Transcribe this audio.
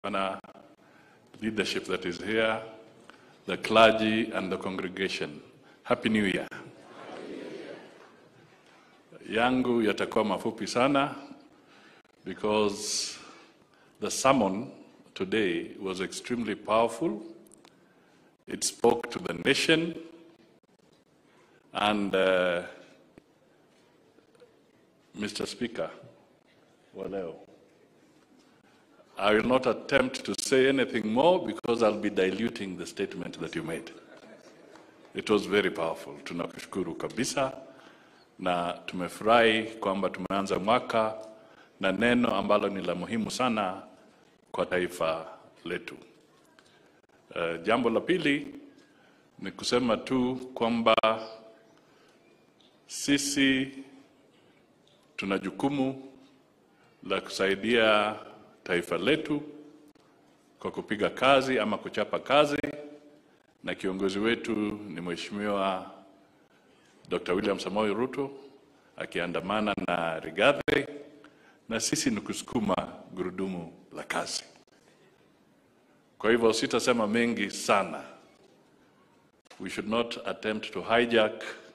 Bwana leadership that is here, the clergy and the congregation. Happy New Year. Yangu yatakuwa mafupi sana because the sermon today was extremely powerful. It spoke to the nation and uh, Mr. Speaker, wa leo. I will not attempt to say anything more because I'll be diluting the statement that you made. It was very powerful. Tunakushukuru kabisa na tumefurahi kwamba tumeanza mwaka na neno ambalo ni la muhimu sana kwa taifa letu. Uh, jambo la pili ni kusema tu kwamba sisi tuna jukumu la kusaidia taifa letu kwa kupiga kazi ama kuchapa kazi, na kiongozi wetu ni Mheshimiwa Dr. William Samoei Ruto akiandamana na Rigathi, na sisi ni kusukuma gurudumu la kazi. Kwa hivyo sitasema mengi sana. We should not attempt to hijack